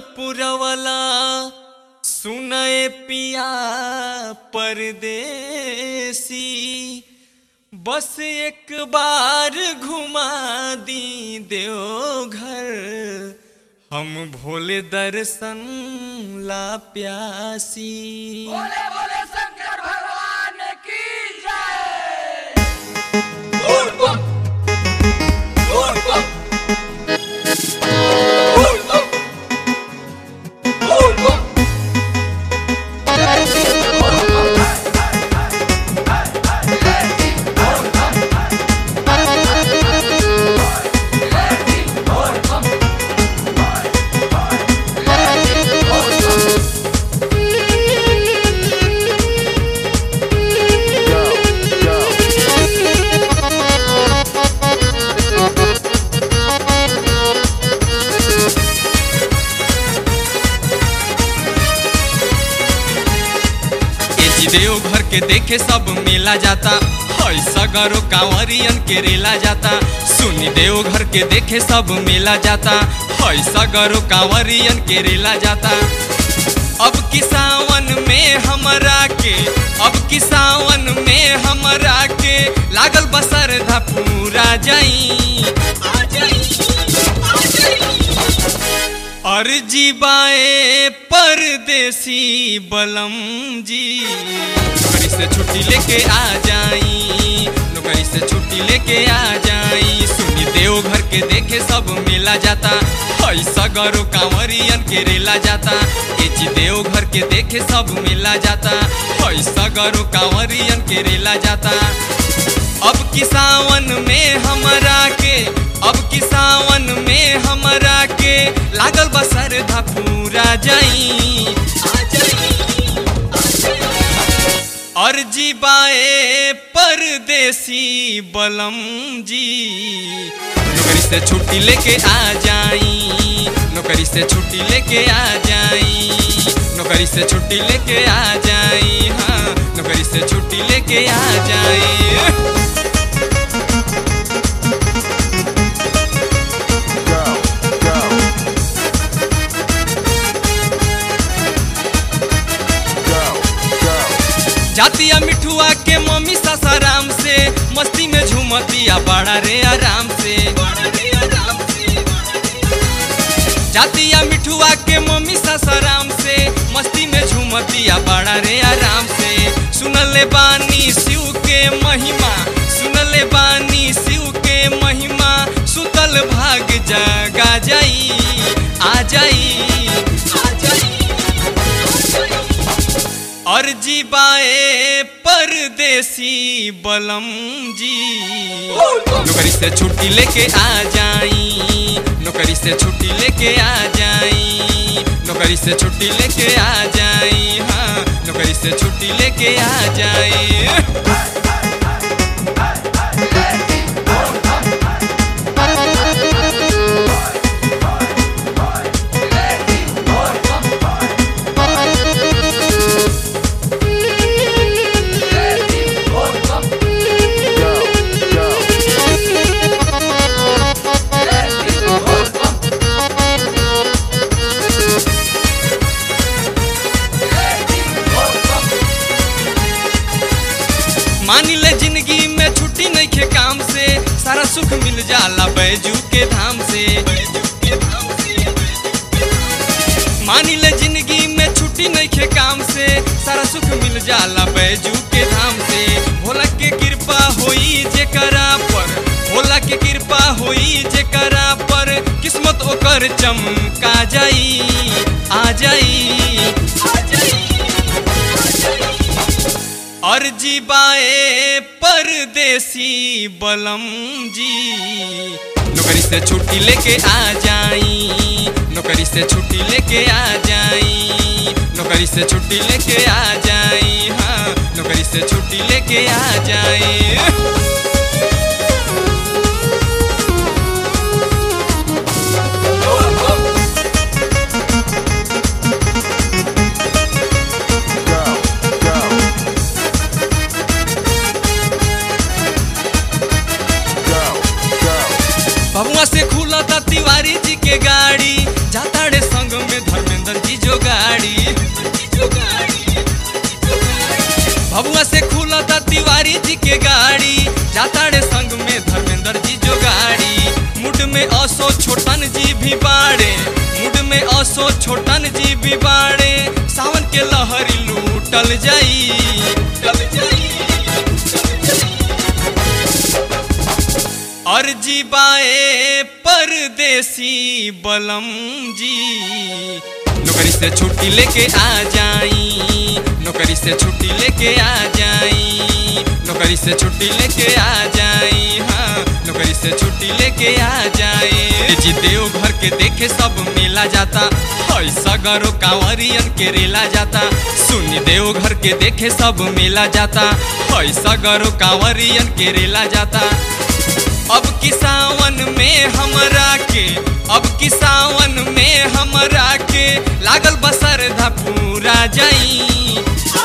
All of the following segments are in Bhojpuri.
पुरवला सुनए पिया परदेसी बस एक बार घुमा दी देवघर हम भोले दर्शन ला प्यासी बोले बोले शंकर भगवान की जय ए जी देव घर के देखे सब मेला जाता हई सगरो कांवरियन के रेला जाता सुनी देव घर के देखे सब मेला जाता हई सगरो कांवरियन के रेला जाता अब की सावन में हमरा के अब की सावन में हमरा के लागल बसर धा पूरा जाई आ जाई आ जाई अर्जी बाए परदेसी बलम जी नौकरी से छुट्टी लेके आ जाई नौकरी से छुट्टी लेके आ जाई सुनी देव घर के देखे सब मेला जाता हई सगरो कांवरियन के रेला जाता एची देव घर के देखे सब मेला जाता हई सगरो कांवरियन के रेला जाता अब की सावन में हमरा के अब की सावन में हमरा के लागल बसर धा पूरा जाई आ जाई आ जाई। अर्जी बाए परदेसी बलम जी नौकरी से छुट्टी लेके आ जाई नौकरी से छुट्टी लेके आ जाई नौकरी से छुट्टी लेके आ जाई हाँ नौकरी से छुट्टी लेके आ जाई जातिया मिठुआ के मम्मी सासाराम से मस्ती में झूमतिया बड़ा रे आराम से जातिया मिठुआ के मम्मी सासाराम से मस्ती में झूमतिया बड़ा रे आराम से सुनले बानी शिव के महिमा सुनले बानी शिव के महिमा सुतल भाग जगा जाई आ जाई आ जाई अर्जी बाए परदेसी बलम जी नौकरी से छुट्टी लेके आ जाई नौकरी से छुट्टी लेके आ जाई नौकरी से छुट्टी लेके आ जाई हाँ नौकरी से छुट्टी लेके आ जाई मानी ले जिंदगी में छुट्टी नहीं खे काम से सारा सुख मिल जाला बैजू के धाम से मानी ले जिंदगी में छुट्टी नहीं खे काम से सारा सुख मिल जाला बैजू के धाम से भोला के कृपा होई जेकरा पर भोला के कृपा होई जेकरा पर किस्मत ओकर चमका जाई आ जाई आ जाई अर्जी बाए परदेसी बलम जी नौकरी से छुट्टी लेके आ जाई नौकरी से छुट्टी लेके आ जाई नौकरी से छुट्टी लेके आ जाई हाँ नौकरी से छुट्टी लेके आ जाई बबुआ से खुला था तिवारी जी के गाड़ी जाता रे संग में धर्म भी बाड़े मुड में असो छोटन जी भी बाड़े सावन के लहरी लूटल जाई लूटल जाई अर्जी बाए परदेसी बलम जी नौकरी से छुट्टी लेके आ जाई नौकरी से छुट्टी लेके आ जाई नौकरी से छुट्टी लेके आ जाई हाँ नौकरी से छुट्टी लेके आ जाए जी देव घर के देखे सब मेला जाता ऐसा गरो कांवरियन के रेला जाता सुनी देव घर के देखे सब मेला जाता ऐसा गरो कांवरियन के रेला जाता अब की सावन में हमरा के अब की सावन में हमरा के लागल बसर धा पूरा जाई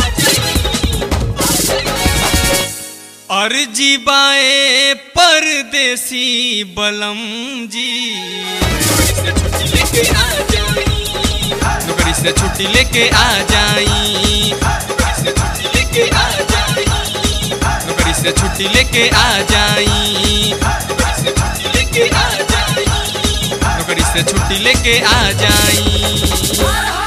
अर्जी बाए परदेसी बलम जी नौकरी से छुट्टी लेके आ जाई नौकरी से छुट्टी लेके आ जाई नौकरी से छुट्टी लेके आ जाई नौकरी से छुट्टी लेके आ जाई हर